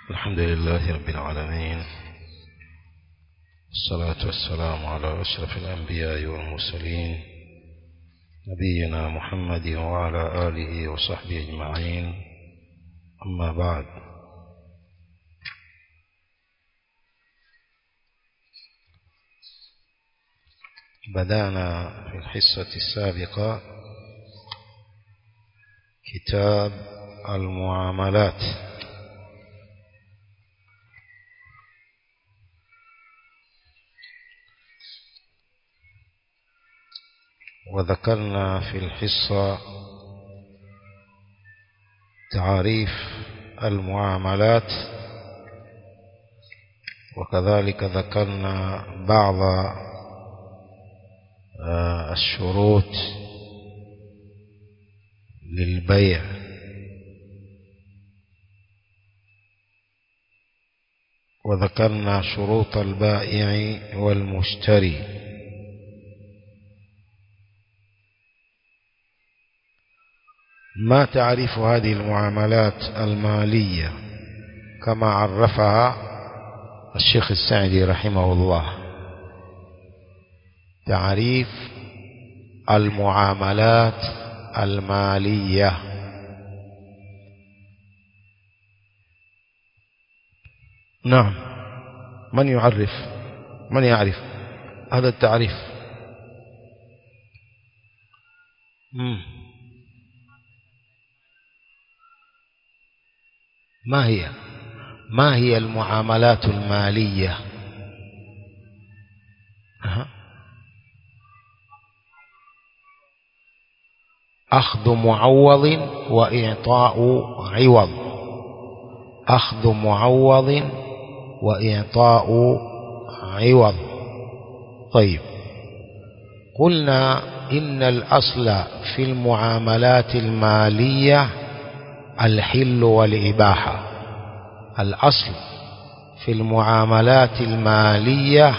الحمد لله رب العالمين الصلاة والسلام على أشرف الأنبياء والمرسلين نبينا محمد وعلى آله وصحبه أجمعين أما بعد بدأنا في الحصة السابقة كتاب المعاملات وذكرنا في الحصة تعاريف المعاملات وكذلك ذكرنا بعض الشروط للبيع وذكرنا شروط البائع والمشتري ما تعرف هذه المعاملات المالية كما عرفها الشيخ السعدي رحمه الله تعريف المعاملات المالية نعم من يعرف من يعرف هذا التعريف مم. ما هي ما هي المعاملات المالية أه. أخذ معوض وإعطاء عوض أخذ معوض وإعطاء عوض طيب قلنا إن الأصل في المعاملات المالية الحل والإباحة الأصل في المعاملات المالية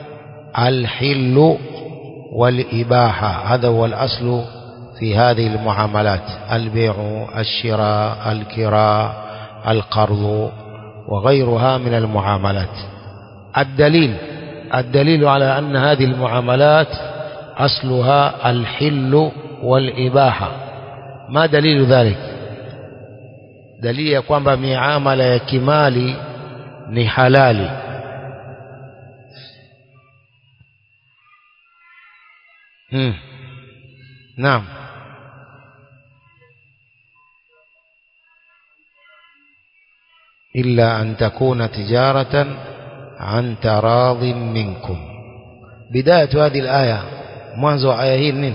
الحل والإباحة هذا هو الأصل في هذه المعاملات البيع الشراء الكراء القرض وغيرها من المعاملات الدليل الدليل على أن هذه المعاملات أصلها الحل والإباحة ما دليل ذلك dalili ya kwamba miamala ya kimali ni halali hmm. naam إلا أن تكون تجارة عن تراض منكم بداية هذه الآية منذ آية هي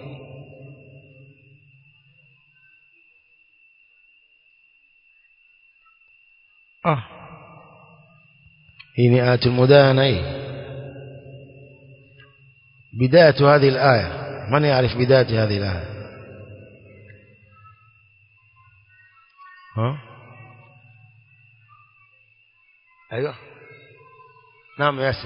آه هي آية المدانة إيه؟ بداية هذه الآية من يعرف بداية هذه الآية ها أيوة نعم ياسر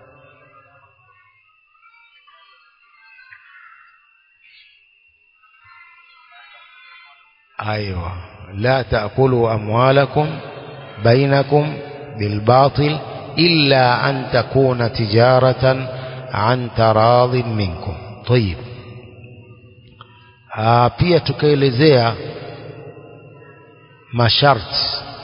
أيوة لا تأكلوا أموالكم بينكم بالباطل إلا أن تكون تجارة عن تراض منكم طيب آه pia tukaelezea masharti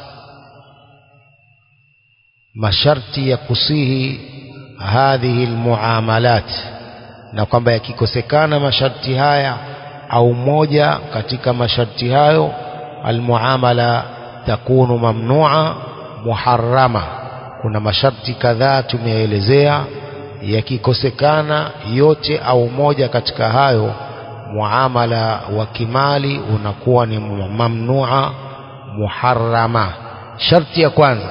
masharti ya kusihi hadhihi almuamalat na kwamba yakikosekana masharti haya au moja katika masharti hayo almuamala takunu mamnua muharrama kuna masharti kadhaa tumeelezea yakikosekana yote au moja katika hayo muamala wa kimali unakuwa ni mamnua muharrama sharti ya kwanza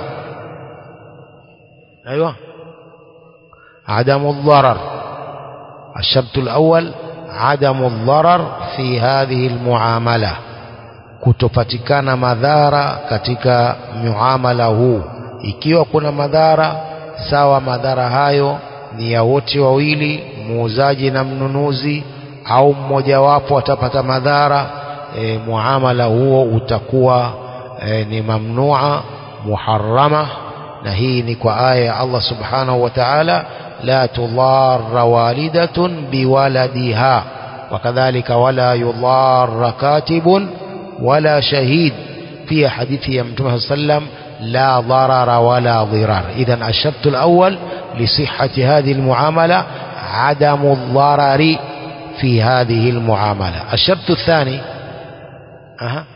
ايوه عدم الضرر الشرط الأول عدم الضرر في هذه المعاملة kutopatikana madhara katika muamala huu ikiwa kuna madhara sawa madhara hayo ni ya wote wawili muuzaji na mnunuzi au mmojawapo atapata madhara e, muamala huo utakuwa e, ni mamnua muharrama na hii ni kwa aya ya Allah subhanahu wa ta'ala la tudarra walidatun biwaladiha wakadhalika wala yudarra katibun wala shahid pia hadithi ya mtume sallam لا ضرر ولا ضرار إذا الشرط الأول لصحة هذه المعاملة عدم الضرر في هذه المعاملة الشرط الثاني أه.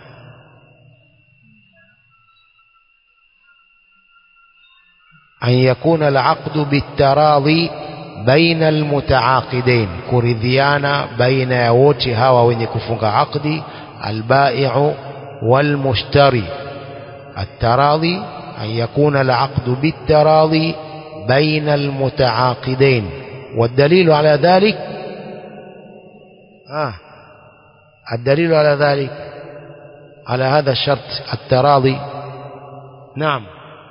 أن يكون العقد بالتراضي بين المتعاقدين كرذيانا بين يوتها وين عقدي البائع والمشتري التراضي أن يكون العقد بالتراضي بين المتعاقدين والدليل على ذلك آه الدليل على ذلك على هذا الشرط التراضي نعم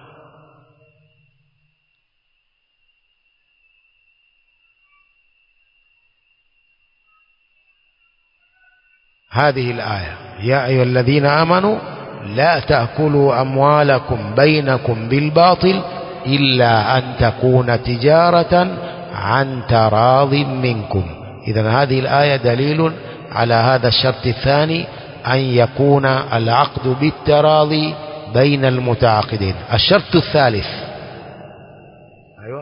هذه الآية يا أيها الذين آمنوا لا تأكلوا أموالكم بينكم بالباطل إلا أن تكون تجارة عن تراض منكم إذا هذه الآية دليل على هذا الشرط الثاني أن يكون العقد بالتراضي بين المتعاقدين الشرط الثالث أيوة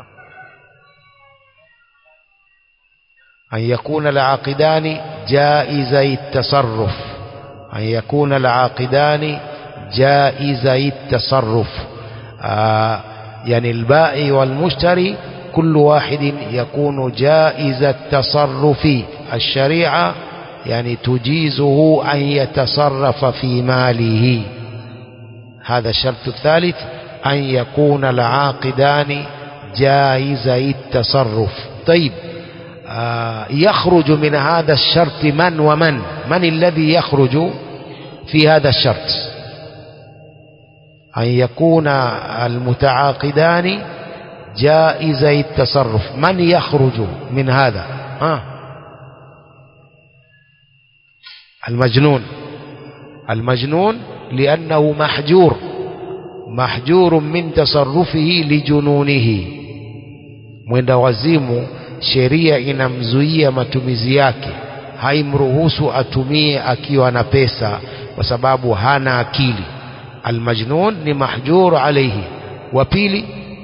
أن يكون العاقدان جائزي التصرف أن يكون العاقدان جائزي التصرف آه يعني البائع والمشتري كل واحد يكون جائز التصرف الشريعة يعني تجيزه أن يتصرف في ماله هذا الشرط الثالث أن يكون العاقدان جائزي التصرف طيب آه يخرج من هذا الشرط من ومن من الذي يخرج في هذا الشرط أن يكون المتعاقدان جائزي التصرف من يخرج من هذا ها المجنون المجنون لأنه محجور محجور من تصرفه لجنونه mwenda wazimu sheria inamzuia matumizi yake haimruhusu atumie akiwa na pesa kwa sababu hana akili almajnun ni mahjur alayhi wa pili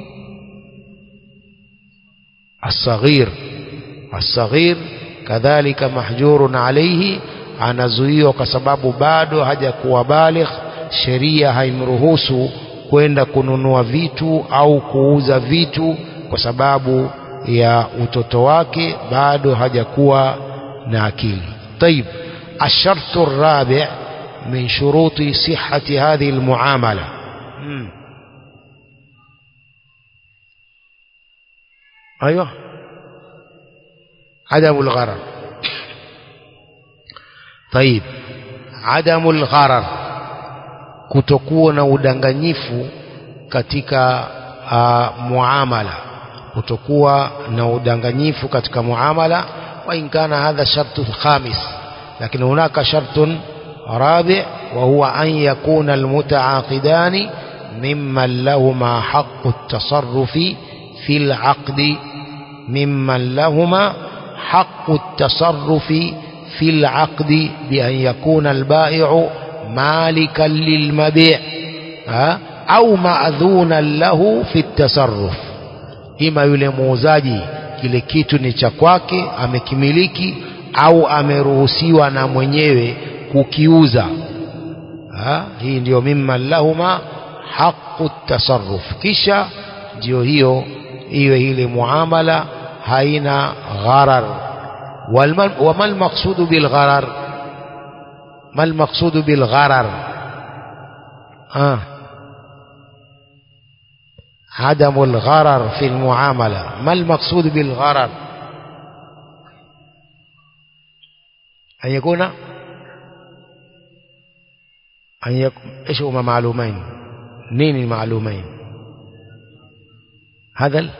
الصغير الصغير kadhalika mahjurun alayhi anazuiwa kwa sababu bado hajakuwa baligh sheria haimruhusu kwenda kununua vitu au kuuza vitu kwa sababu ya utoto wake bado hajakuwa na akili طيب الشرط الرابع من شروط صحة هذه المعاملة مم. أيوه عدم الغرر طيب عدم الغرر kutokuwa na udanganyifu katika uh, muamala kutokuwa na udanganyifu katika muamala wa in kana hadha shartu khamis lakini hunaka shartun rabi wa huwa an yakuna almutaaqidani mimman lahuma haqqu at-tasarrufi fi al-aqdi mimman lahuma haqqu at-tasarrufi في العقد بأن يكون البائع مالكا للمبيع أو مأذونا له في التصرف ima yule muuzaji kile kitu ni cha kwake amekimiliki au ameruhusiwa na mwenyewe kukiuza ha? hii ndio mimma lahuma haqu tasarruf kisha ndio hiyo iwe ile muamala haina gharar وما المقصود بالغرر ما المقصود بالغرر آه. عدم الغرر في المعاملة ما المقصود بالغرر أن يكون أن يكون إيش هما معلومين نين المعلومين هذا ال...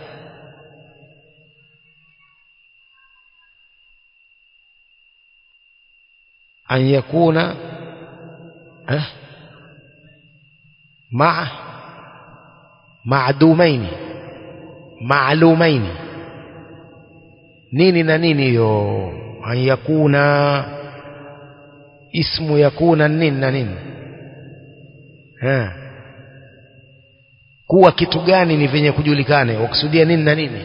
أن يكون أه؟ مع maadumaini maalumaini nini na nini hiyo an yakuna ismu yakuna nini na nini ha. kuwa kitu gani ni vyenye kujulikane wakusudia nini na nini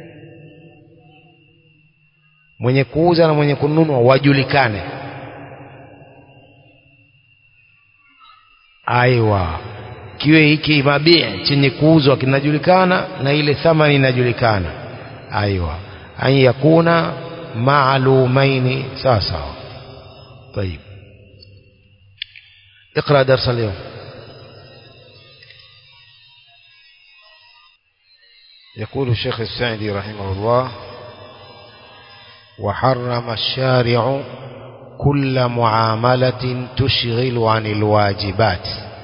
mwenye kuuza na mwenye kununua wajulikane aiwa kiwe hiki mabii chenye kuuzwa kinajulikana na ile thamani inajulikana aiwa an yakuna maalumaini sawa sawa طيب اقرا درس اليوم يقول الشيخ السعدي رحمه الله وحرم الشارع كل معاملة تشغل عن الواجبات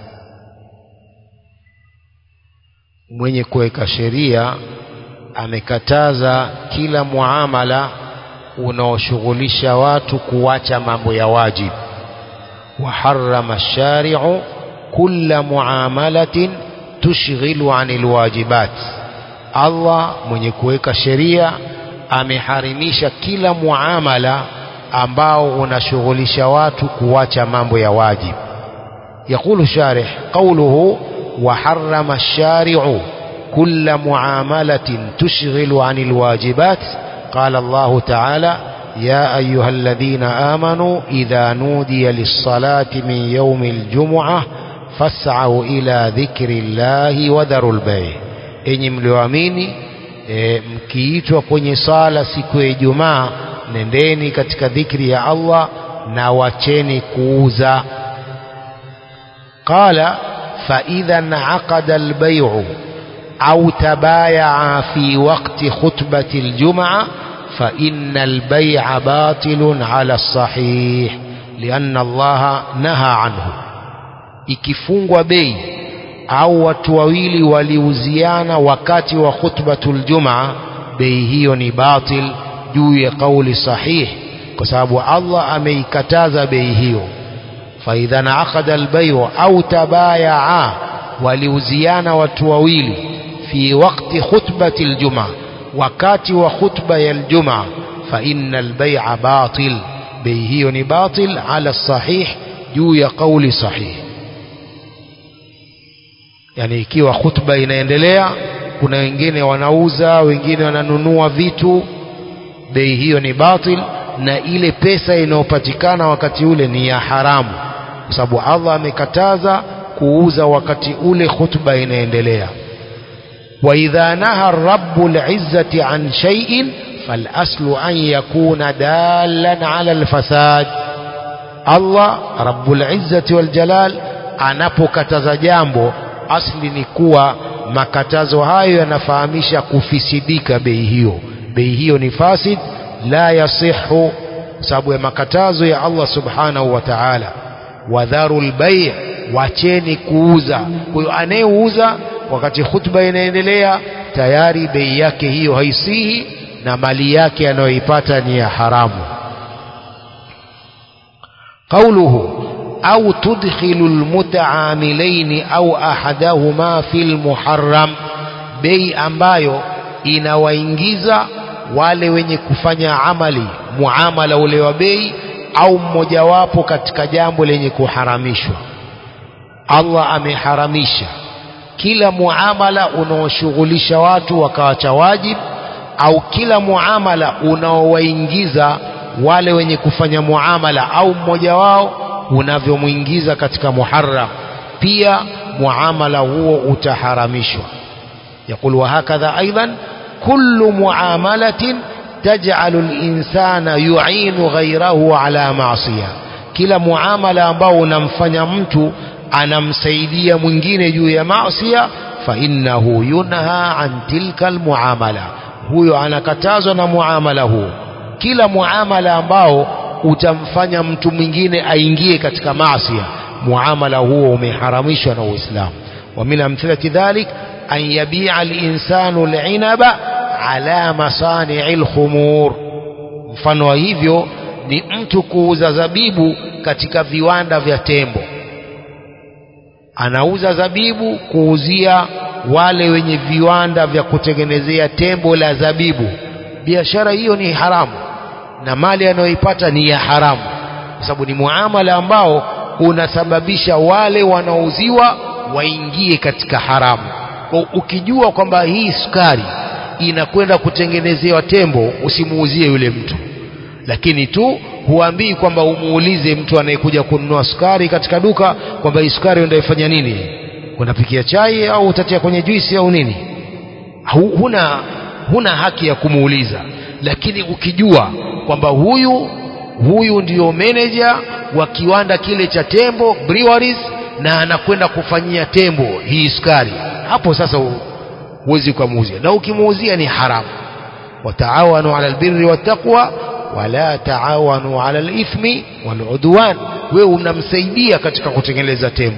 mwenye kuweka sheria amekataza kila muamala unaoshughulisha watu kuacha mambo ya wajib وحرم الشارع كل معاملة تشغل عن الواجبات Allah mwenye kuweka sheria ameharimisha kila muamala ambao unashughulisha watu kuacha mambo ya wajib يقول الشارح قوله وحرم الشارع كل معاملة تشغل عن الواجبات قال الله تعالى يا أيها الذين آمنوا إذا نودي للصلاة من يوم الجمعة فاسعوا إلى ذكر الله وذروا البيع enyi mlioamini e, mkiitwa kwenye sala siku ya Ijumaa nendeni katika dhikri ya Allah na wacheni kuuza qala fa idhan aqada albay'u au tabayaa fi waqti khutbati aljumaa fa inna albay'a batilun ala as-sahih lianna Allah naha anhu ikifungwa bei au watu wawili waliuziana wakati wa khutbatul jumaa bei hiyo ni batil juu ya kauli sahih kwa sababu Allah ameikataza bei hiyo faidha naaqada albayu au tabayaa waliuziana watu wawili fi waqti khutbati aljumaa wakati wa khutba ya aljumaa fa inna albay'a batil bei hiyo ni batil ala sahih juu ya kauli sahih yani ikiwa khutba inaendelea kuna wengine wanauza wengine wananunua vitu bei hiyo ni batil na ile pesa inayopatikana wakati ule ni ya haramu kwa sababu Allah amekataza kuuza wakati ule khutba inaendelea wa idha naha rabbul izzati an shay'in falaslu an yakuna dalan ala alfasad Allah rabbul izzati wal jalal anapokataza jambo asli ni kuwa makatazo hayo yanafahamisha kufisidika bei hiyo bei hiyo ni fasid la yasihu sababu ya makatazo ya Allah subhanahu wa ta'ala wadharu albay' wacheni kuuza kwa hiyo anayeuza wakati khutba inaendelea tayari bei yake hiyo haisihi na mali yake anayoipata ni ya haramu qauluhu أو تدخل المتعاملين أو أحدهما في المحرم bei ambayo inawaingiza wale wenye kufanya amali muamala ule wa bei au mmojawapo katika jambo lenye kuharamishwa Allah ameharamisha kila muamala unaoshughulisha watu wakawacha wajib au kila muamala unaowaingiza wale wenye kufanya muamala au mmoja wao unavyomwingiza katika muharram pia muamala huo utaharamishwa يقول وهكذا أيضا كل معاملة تجعل الإنسان يعين غيره على معصية kila muamala ambao unamfanya mtu anamsaidia mwingine juu ya maasiya fa innahu yunha an tilka almuamala huyo anakatazwa na muamala huo kila muamala ambao utamfanya mtu mwingine aingie katika maasiya muamala huo umeharamishwa na Uislamu wa min amthilati dhalik an yabi'a al-insanu al-inaba ala masani'i al-khumur mfano wa hivyo ni mtu kuuza zabibu katika viwanda vya tembo anauza zabibu kuuzia wale wenye viwanda vya kutengenezea tembo la zabibu biashara hiyo ni haramu na mali anayoipata ni ya haramu kwa sababu ni muamala ambao unasababisha wale wanaouziwa waingie katika haramu kwa ukijua kwamba hii sukari inakwenda kutengenezewa tembo usimuuzie yule mtu lakini tu huambii kwamba umuulize mtu anayekuja kununua sukari katika duka kwamba hii sukari unaifanya nini unapikia chai au utatia kwenye juisi au nini huna huna haki ya kumuuliza lakini ukijua kwamba huyu huyu ndiyo meneja wa kiwanda kile cha tembo breweries na anakwenda kufanyia tembo hii sukari hapo sasa huwezi ukamuuzia na ukimuuzia ni haramu wataawanu ala albirri wattaqwa wala taawanu ala alithmi waludwan wewe unamsaidia katika kutengeneza tembo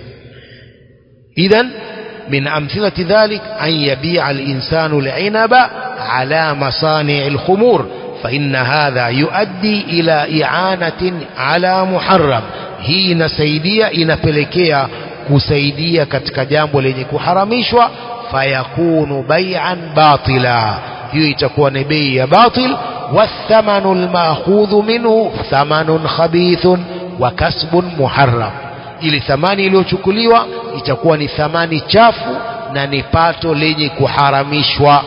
idhan من أمثلة ذلك أن يبيع الإنسان العنب على مصانع الخمور فإن هذا يؤدي إلى إعانة على محرم hii inasaidia inapelekea kusaidia katika jambo lenye kuharamishwa fayakunu bai'an batila hiyo itakuwa ni bei ya batil wathamanu almaakhudhu minhu thamanun khabithun wa kasbun muharram ili thamani iliyochukuliwa itakuwa ni thamani chafu na ni pato lenye kuharamishwa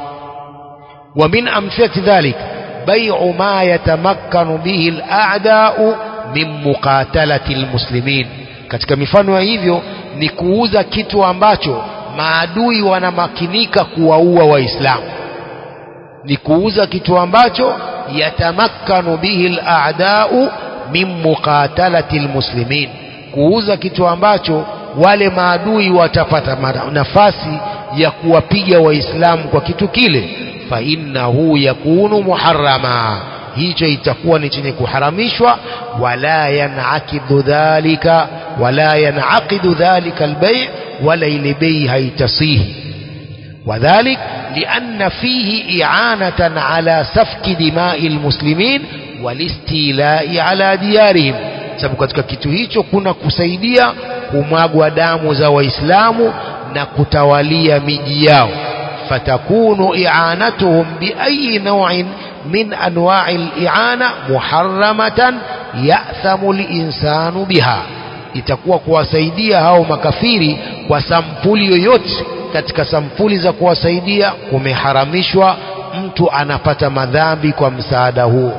wa min amthilati dhalik bai'u ma yatamakkanu bihi al-a'da'u min muqatalati almuslimin katika mifano ya hivyo ni kuuza kitu ambacho maadui wanamakinika kuwaua waislamu ni kuuza kitu ambacho yatamakkanu bihi al-a'da'u min muqatalati almuslimin kuuza kitu ambacho wale maadui watapata nafasi ya kuwapiga waislamu kwa kitu kile fa innahu yakunu muharrama hicho itakuwa ni chenye kuharamishwa wala yanakidu dhalika wala yanaqidu dhalika albay wala ile bei haitasihi وذلك لأن فيه إعانة على سفك دماء المسلمين والاستيلاء على ديارهم sababu katika kitu hicho kuna kusaidia kumwagwa damu za waislamu na kutawalia miji yao fatakunu i'anatuhum biayi naw'in min anwa'i al-i'ana muharramatan ya'thamu al-insanu biha itakuwa kuwasaidia hao makafiri kwa sampuli yoyote katika sampuli za kuwasaidia kumeharamishwa mtu anapata madhambi kwa msaada huo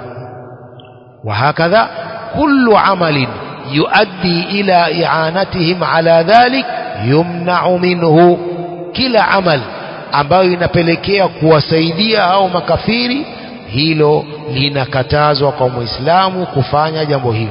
وهكذا كل عمل يؤدي إلى إعانتهم على ذلك يمنع منه kila amal ambayo inapelekea kuwasaidia au makafiri hilo linakatazwa kwa muislamu kufanya jambo hilo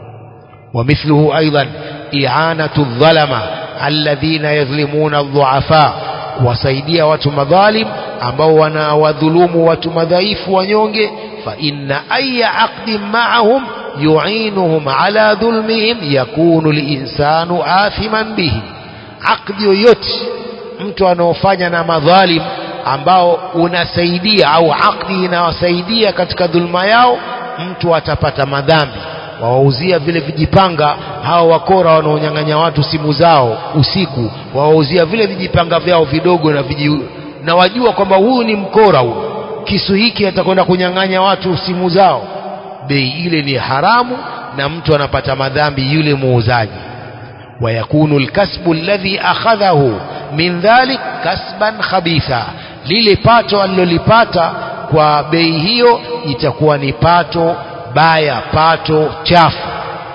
ومثله أيضا إعانة الظلمة الذين يظلمون الضعفاء kuwasaidia watu madhalim ambao wanawadhulumu watu madhaifu wanyonge فإن أي عقد معهم يعينهم على ظلمهم يكون الإنسان آثما به عقد yoyote mtu anaofanya na madhalim ambao unasaidia au akdi inawasaidia katika dhulma yao mtu atapata madhambi wawauzia vile vijipanga hao wakora wanaonyang'anya watu simu zao usiku wawauzia vile vijipanga vyao vidogo na viji, na wajua kwamba huyu ni mkora huyu kisu hiki atakwenda kunyang'anya watu simu zao bei ile ni haramu na mtu anapata madhambi yule muuzaji wayakunu lkasbu alladhi akhadhahu min dhalik kasban khabitha lile pato alilolipata kwa bei hiyo itakuwa ni pato baya pato chafu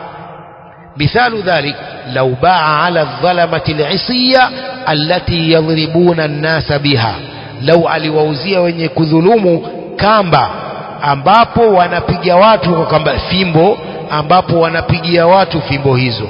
مثال ذلك لو باع على الظلمة العصية التي يضربون الناس بها لو aliwauzia wenye kudhulumu kamba ambapo wanapiga watu kwa kamba fimbo ambapo wanapigia watu fimbo hizo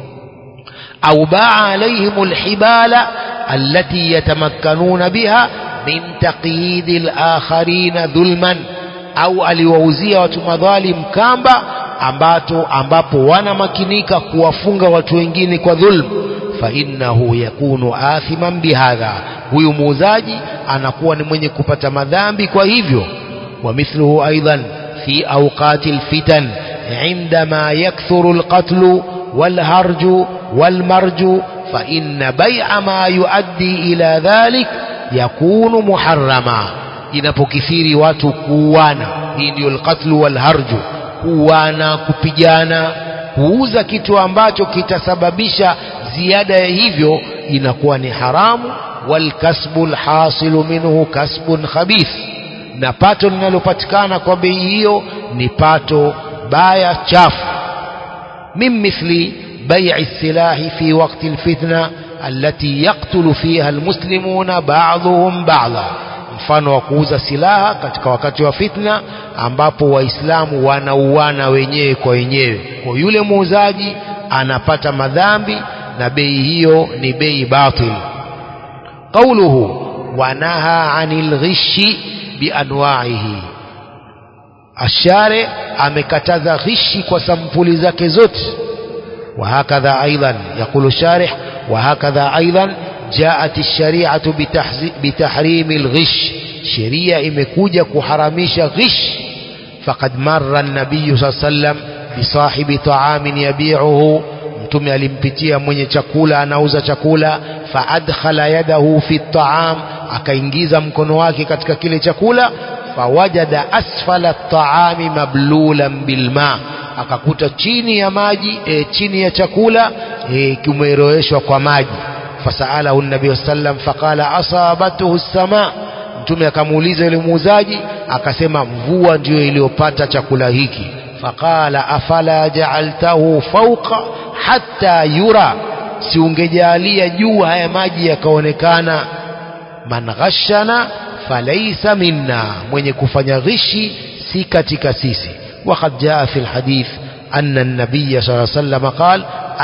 au baa alaihim alhibala allati yatamakkanuna biha min taqyidi alakharina dhulman au aliwauzia watu madhalim kamba ambato ambapo wanamakinika kuwafunga watu wengine kwa dhulm fa innahu yakunu athiman bihadha huyu muuzaji anakuwa ni mwenye kupata madhambi kwa hivyo ومثله أيضا في أوقات الفتن عندما يكثر القتل والهرج والمرج فإن بيع ما يؤدي إلى ذلك يكون محرما inapokithiri watu kuuana hii ndio alqatlu walharju kuuana kupigana kuuza kitu ambacho kitasababisha ziada ya hivyo inakuwa ni haramu walkasbu lhasilu minhu kasbun khabith na pato linalopatikana kwa bei hiyo ni pato baya chafu min mithli bai'i silahi fi waqti alfitna allati yaqtulu fiha almuslimuna ba'dhuhum ba'dha mfano wa kuuza silaha katika wakati wa fitna ambapo waislamu wanauana wenyewe kwa wenyewe kwa yule muuzaji anapata madhambi na bei hiyo ni bei batil qawluhu wanaha anil ghishi bianwaihi ashare amekataza ghishi kwa sampuli zake zote وهكذا أيضا يقول الشارح وهكذا أيضا جاءت الشريعة بتحريم الغش شريعة imekuja kuharamisha ghish فقد مر النبي صلى الله عليه وسلم بصاحب طعام يبيعه mtume alimpitia mwenye chakula anauza chakula faadkhala yadahu fi taam akaingiza mkono wake katika kile chakula fawajada asfala taami mablulan bilma akakuta chini ya maji e, chini ya chakula e, kimeroweshwa kwa maji fasaalahu nabii sallam faqala asabatuhu sama mtume akamuuliza yule muuzaji akasema mvua ndiyo iliyopata chakula hiki faqala afala ja'altahu fawqa hatta yura si ungejalia juu haya maji yakaonekana man ghashana falaysa minna mwenye kufanya ghishi si katika sisi وقد جاء في الحديث أن النبي صلى الله عليه وسلم قال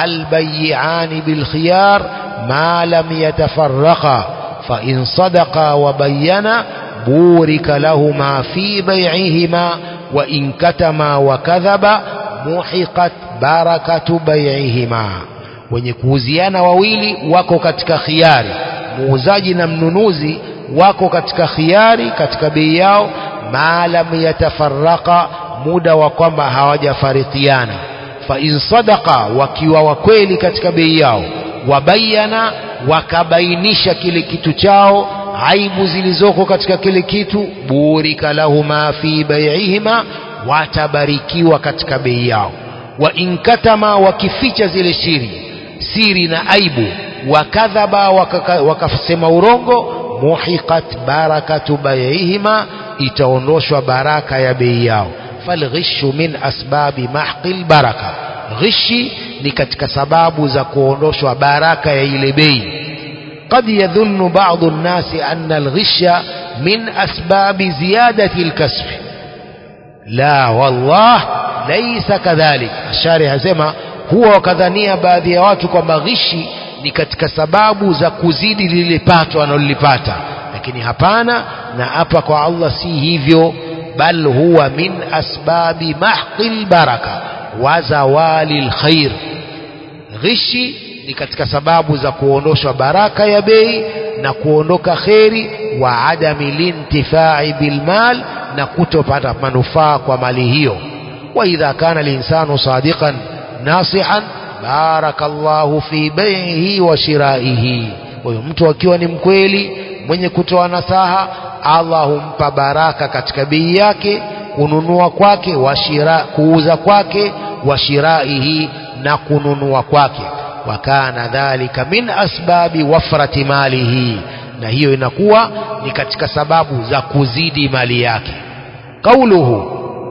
البيعان بالخيار ما لم يتفرقا فإن صدقا وبينا بورك لهما في بيعهما وإن كتما وكذبا محقت بركة بيعهما wenye kuuziana wawili wako katika khiari muuzaji na mnunuzi wako katika khiari katika bei yao ma lam yatafaraka muda wa kwamba hawajafarikiana fa in sadaqa wakiwa wakweli katika bei yao wabayana wakabainisha kile kitu chao aibu zilizoko katika kile kitu burika lahuma fi bai'ihima watabarikiwa katika bei yao wa inkatama wakificha zile siri siri na aibu wakadhaba wakasema urongo muhiqat barakatu bai'ihima itaondoshwa baraka ya bei yao falghishu min asbabi mahqi lbaraka ghishi ni katika sababu za kuondoshwa baraka ya ile bei قد يظن بعض الناس أن الغش من أسباب زيادة الكسب لا والله ليس كذلك الشارح سema huwa wakadhania baadhi ya watu kwamba ghishi ni katika sababu za kuzidi lile pato analolipata lakini hapana na hapa kwa Allah si hivyo bal huwa min asbabi mahqi lbaraka wa zawali lkhair ghishi ni katika sababu za kuondoshwa baraka ya bei na kuondoka kheri wa adami lintifai bilmal na kutopata manufaa kwa mali hiyo wa idha kana linsanu sadiqan nasihan baraka llahu fi baihi wa shiraihi huyo mtu akiwa ni mkweli mwenye kutoa nasaha Allah humpa baraka katika bei yake kununua kwake wa shira, kuuza kwake wa shiraihi na kununua kwake wakana dhalika min asbabi wafrati malihi na hiyo inakuwa ni katika sababu za kuzidi mali yake qauluhu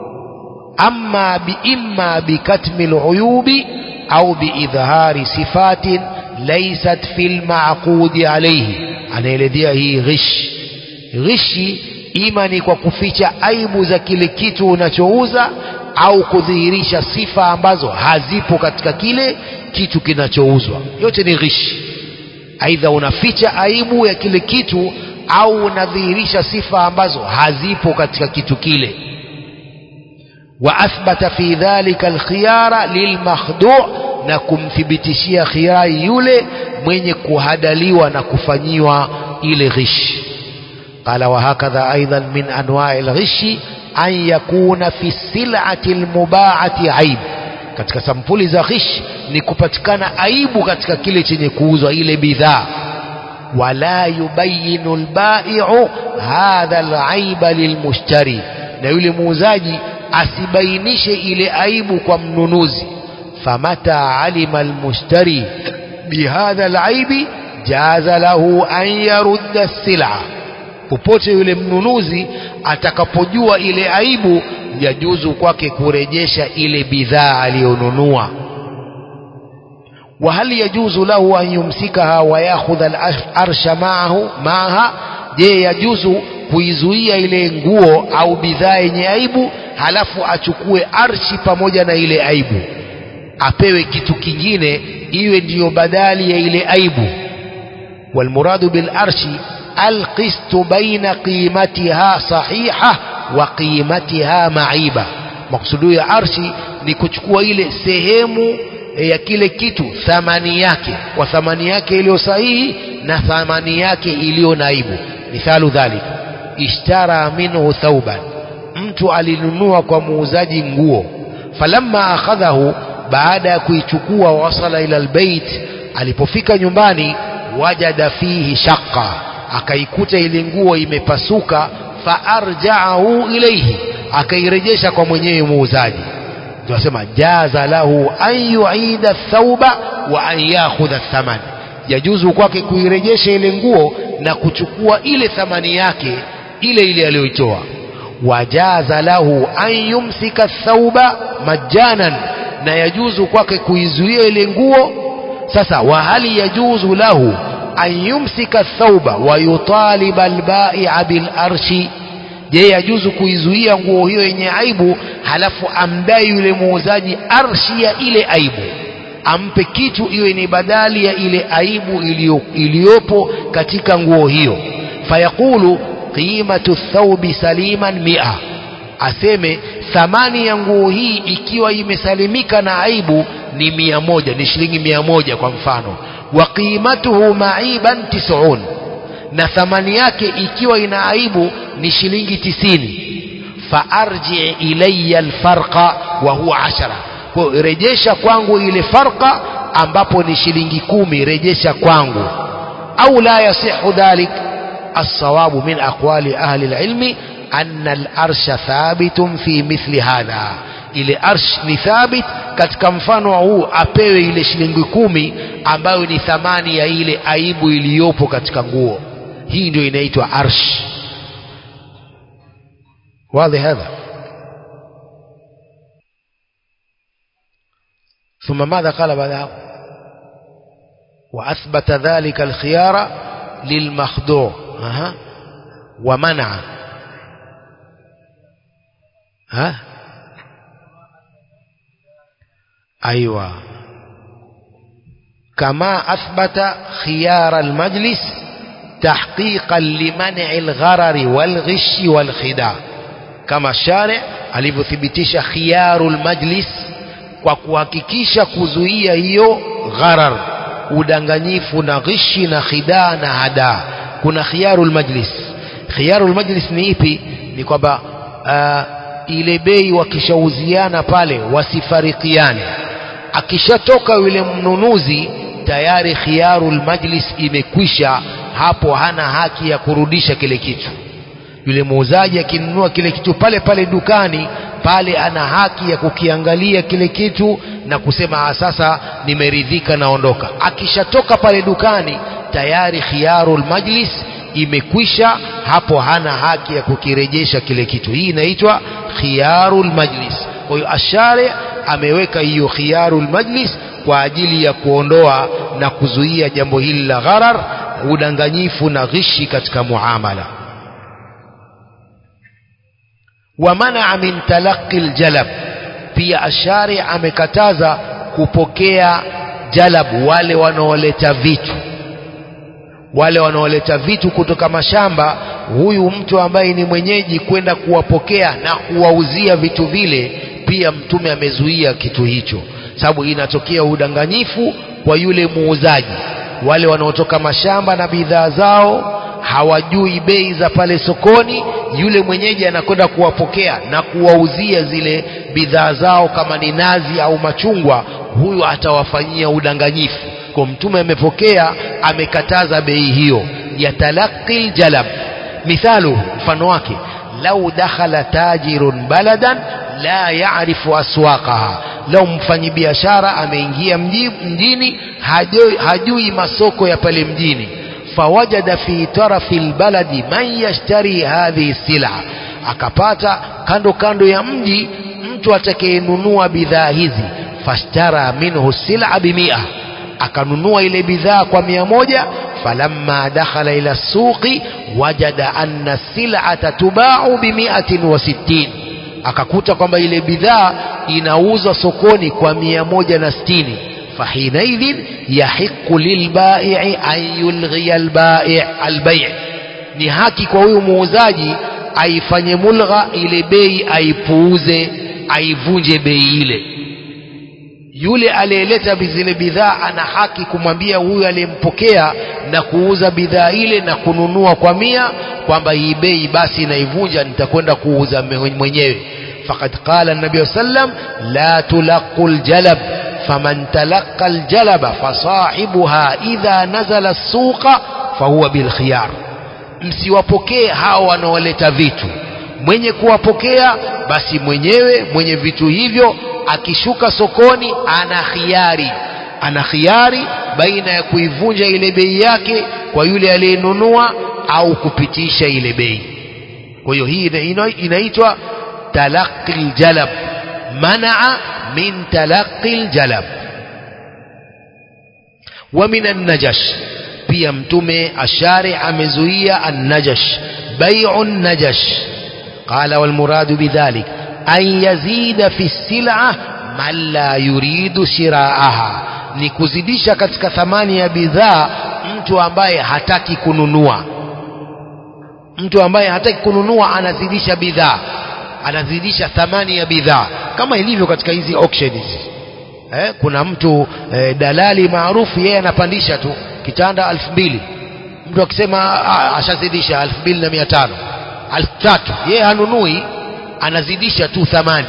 amma biimma bikatmi luyubi au biidhhari sifatin laysat fi lmaqudi alayhi anaelezea hii ghish ghishi ima ni kwa kuficha aibu za kile kitu unachouza au kudhihirisha sifa ambazo hazipo katika kile kitu kinachouzwa yote ni ghishi aidha unaficha aibu ya kile kitu au unadhihirisha sifa ambazo hazipo katika kitu kile wa athbata fi dhalika alkhiyara lilmakhdu' na kumthibitishia khiyari yule mwenye kuhadaliwa na kufanyiwa ile ghishi قال وهكذا أيضا من أنواع الغش أن يكون في السلعة المباعة عيب katika sampuli za ghish ni kupatikana aibu katika kile chenye kuuzwa ile bidhaa wala yubayinu albai'u hadha alaiba lilmushtari na yule muuzaji asibainishe ile aibu kwa mnunuzi famata alima almushtari bihadha alaibi jaza lahu an yarudda as-sil'a popote yule mnunuzi atakapojua ile aibu yajuzu kwake kurejesha ile bidhaa aliyonunua وهل يجوز له أن يمسكها ويأخذ الأرش معه معها je yajuzu kuizuia ile nguo au bidhaa yenye aibu halafu achukue arshi pamoja na ile aibu apewe kitu kingine iwe ndiyo badali ya ile aibu والمراد بالأرش القسط بين قيمتها صحيحة وقيمتها معيبة مقصود ya arshi ni kuchukua ile sehemu ya kile kitu thamani yake kwa thamani yake iliyo sahihi na thamani yake iliyo naibu mithalu dhalik ishtara minhu thauban mtu alinunua kwa muuzaji nguo falamma akhadhahu baada ya kuichukua wasala ila albayt alipofika nyumbani wajada fihi shaqqa akaikuta ile nguo imepasuka faarjaahu ilaihi akairejesha kwa mwenyewe muuzaji tunasema jaza lahu an yuida thauba wa an yakhudha thaman yajuzu kwake kuirejesha ile nguo na kuchukua ile thamani yake ile ile aliyoitoa wajaza lahu an yumsika thauba majanan na yajuzu kwake kuizuia ile nguo sasa wa hali yajuzu lahu an yumsika thauba wa yutaliba albai'a bil arshi je yajuzu kuizuia nguo hiyo yenye aibu halafu amdai yule muuzaji arshi ya ile aibu ampe kitu iwe ni badali ya ile aibu iliyopo katika nguo hiyo fayaqulu qimatu thawbi saliman mia aseme thamani ya nguo hii ikiwa imesalimika na aibu ni mia moja ni shilingi mia moja kwa mfano wa qimatuhu maiban tisun na thamani yake ikiwa ina aibu ni shilingi tisini faarji ilayya alfarqa wa huwa ashara kwa rejesha kwangu ile farqa ambapo ni shilingi kumi rejesha kwangu au la yasihu dhalik الصواب من أقوال أهل العلم أن الأرش ثابت في مثل هذا ile arsh ni thabit katika mfano huu apewe ile shilingi kumi ambayo ni thamani ya ile aibu iliyopo katika nguo hii ndio inaitwa arsh واضح هذا ثم ماذا قال بعدها وأثبت ذلك الخيار للمخدوع أه. ومنع ها أيوة كما أثبت خيار المجلس تحقيقا لمنع الغرر والغش والخداع كما الشارع alivyothibitisha khiyarul majlis kwa kuhakikisha kuzuia hiyo gharar udanganyifu na ghishi na khidaa na hadaa kuna khiyarul majlis khiyarul majlis ni ipi ni kwamba uh, ile bei wakishauziana pale wasifarikiane akishatoka yule mnunuzi tayari khiyarul majlis imekwisha hapo hana haki ya kurudisha kile kitu yule muuzaji akinunua kile kitu pale pale dukani pale ana haki ya kukiangalia kile kitu na kusema sasa nimeridhika naondoka akishatoka pale dukani tayari khiyarul majlis imekwisha hapo hana haki ya kukirejesha kile kitu hii inaitwa khiyarul majlis kwa hiyo ashari ameweka hiyo khiyarul majlis kwa ajili ya kuondoa na kuzuia jambo hili la gharar udanganyifu na ghishi katika muamala wamanaa min talaqi ljalab pia ashari amekataza kupokea jalab wale wanaoleta vitu wale wanaoleta vitu kutoka mashamba huyu mtu ambaye ni mwenyeji kwenda kuwapokea na kuwauzia vitu vile pia mtume amezuia kitu hicho sababu inatokea udanganyifu kwa yule muuzaji wale wanaotoka mashamba na bidhaa zao hawajui bei za pale sokoni yule mwenyeji anakwenda kuwapokea na kuwauzia zile bidhaa zao kama ni nazi au machungwa huyu atawafanyia udanganyifu kwa mtume amepokea amekataza bei hiyo ya talaqi jalab mithalu mfano wake lau dakhala tajirun baladan la ya'rifu aswaqaha lau mfanyibiashara ameingia mji, mjini hajui, hajui masoko ya pale mjini fawajada fi tarafi lbaladi man yashtari hadhihi sila akapata kando kando ya mji mtu atakayenunua bidhaa hizi fashtara minhu sila bimia akanunua ile bidhaa kwa mia moja falamma dakhala ila suqi wajada anna silata tubau bimiatin wa sittin akakuta kwamba ile bidhaa inauzwa sokoni kwa mia moja na sitini fahinaidhin yahiqu lilbai'i an yulghiya albai' albai' ni haki kwa huyu muuzaji aifanye mulgha ile bei aipuuze aivunje bei ile yule aliyeleta zile bidhaa ana haki kumwambia huyu aliyempokea na kuuza bidhaa ile na kununua kwa mia kwamba hii bei basi naivunja nitakwenda kuuza mwenyewe faqad qala nabi sallam la tulaqu ljalab faman talaqa aljalaba fasahibuha idha nazala as-suqa fahuwa bilkhiyar msiwapokee hao wanaoleta vitu mwenye kuwapokea basi mwenyewe mwenye vitu hivyo akishuka sokoni ana khiari ana khiari baina ya kuivunja ile bei yake kwa yule aliyenunua au kupitisha ile bei kwa hiyo hii inaitwa talaqi ljalab manaa min talaqi ljalab wa min annajash pia mtume ashari amezuia annajash bai'u najash qala walmuradu bidhalik an yazida fi sil'a man la yuridu shiraaha ni kuzidisha katika thamani ya bidhaa mtu ambaye hataki kununua mtu ambaye hataki kununua anazidisha bidhaa anazidisha thamani ya bidhaa kama ilivyo katika hizi auction hizi eh, kuna mtu eh, dalali maarufu yeye anapandisha tu kitanda elfu mbili mtu akisema ashazidisha elfu mbili na mia tano elfu tatu yeye hanunui anazidisha tu thamani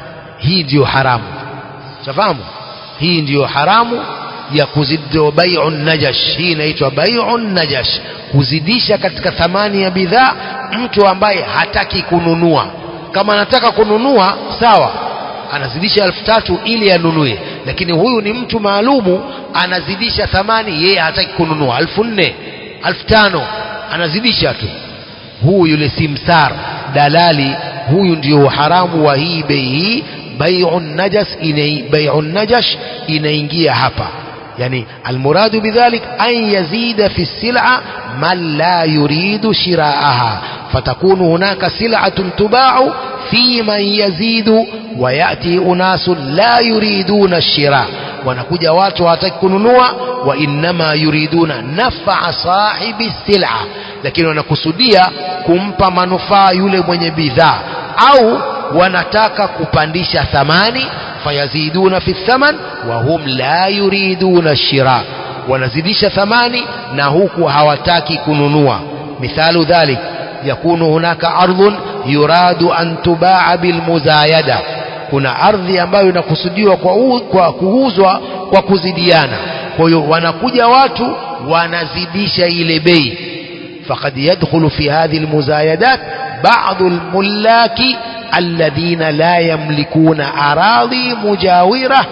hii ndiyo haramu shafahamu hii ndiyo haramu ya kuzidi bai'u najash hii inaitwa bai'u najash kuzidisha katika thamani ya bidhaa mtu ambaye hataki kununua kama anataka kununua sawa anazidisha elfu tatu ili anunue lakini huyu ni mtu maalumu anazidisha thamani yeye hataki kununua elfu nne elfu tano anazidisha tu huyu yule simsar dalali huyu ndio haramu wa hii bei hii bai'u najas ina bai'u najash inaingia hapa yani almuradu bidhalik an yazida fi sil'a man la yuridu shiraaha fatakunu hunaka sil'atun tuba'u fi man yazidu wa yati unasun la yuriduna ash-shira wanakuja watu hawataki kununua wa innama yuriduna naf'a sahibi sil'a lakini wanakusudia kumpa manufaa yule mwenye bidhaa au wanataka kupandisha thamani fayaziduna fi thaman wa hum la yuriduna shira wanazidisha thamani na huku hawataki kununua mithalu dhalik yakunu hunaka ardhun yuradu an tubaa bilmuzayada kuna ardhi ambayo inakusudiwa kwa, u, kwa kuuzwa kwa kuzidiana kwa hiyo wanakuja watu wanazidisha ile bei faqad yadkhulu fi hadhihi almuzayadat ba'd almullaki الذين لا يملكون أراضي مجاورة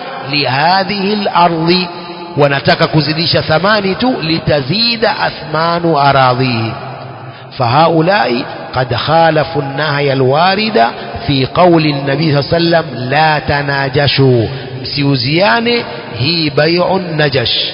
لهذه الأرض ونتك كزديش ثماني لتزيد أثمان أراضيه فهؤلاء قد خالفوا النهي الوارد في قول النبي صلى الله عليه وسلم لا تناجشوا مسيوزيان هي بيع النجش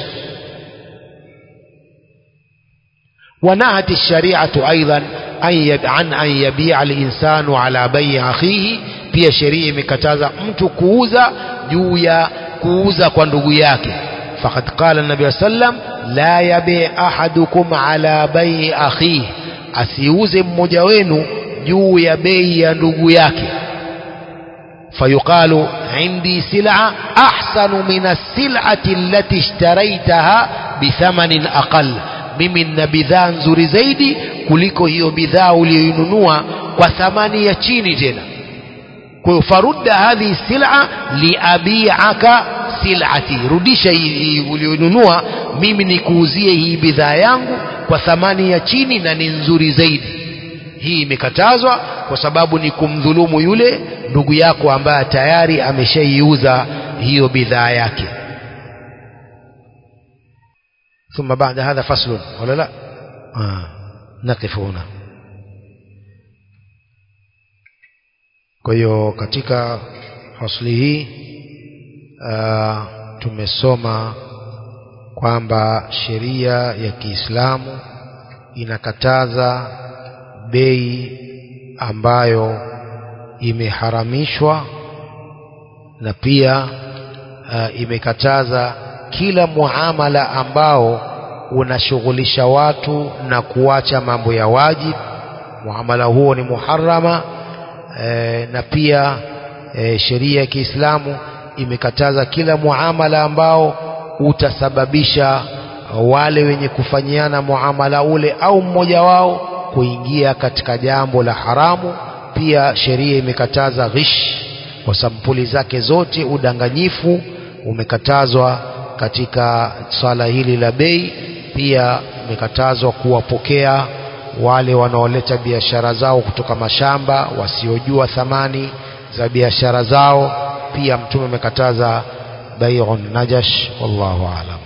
ونهت الشريعة أيضا عن أن يبيع الإنسان على بيع أخيه pia sheria imekataza mtu kuuza juu ya kuuza kwa ndugu yake faqad qala nabi sallam la yabi ahadukum ala bai akhihi asiuze mmoja wenu juu ya bei ya ndugu yake fayuqalu indi sil'a ahsanu min as-sil'ati allati ishtaraitaha bithamanin aqall mimi nina bidhaa nzuri zaidi kuliko hiyo bidhaa uliyoinunua kwa thamani ya chini tena kwa hiyo farudda hadhihi sil'a liabi'aka sil'ati rudisha hii uliyonunua mimi nikuuzie hii bidhaa yangu kwa thamani ya chini na ni nzuri zaidi hii imekatazwa kwa sababu ni kumdhulumu yule ndugu yako ambaye tayari ameshaiuza hiyo bidhaa yake ثم بعد هذا فصل ولا لا آه. نقف هنا kwa hiyo katika fasli hii uh, tumesoma kwamba sheria ya Kiislamu inakataza bei ambayo imeharamishwa na pia uh, imekataza kila muamala ambao unashughulisha watu na kuacha mambo ya wajib muamala huo ni muharama e, na pia e, sheria ya Kiislamu imekataza kila muamala ambao utasababisha wale wenye kufanyiana muamala ule au mmoja wao kuingia katika jambo la haramu pia sheria imekataza ghish kwa sampuli zake zote udanganyifu umekatazwa katika swala hili la bei pia imekatazwa kuwapokea wale wanaoleta biashara zao kutoka mashamba wasiojua thamani za biashara zao pia mtume amekataza bai'un najash wallahu aalam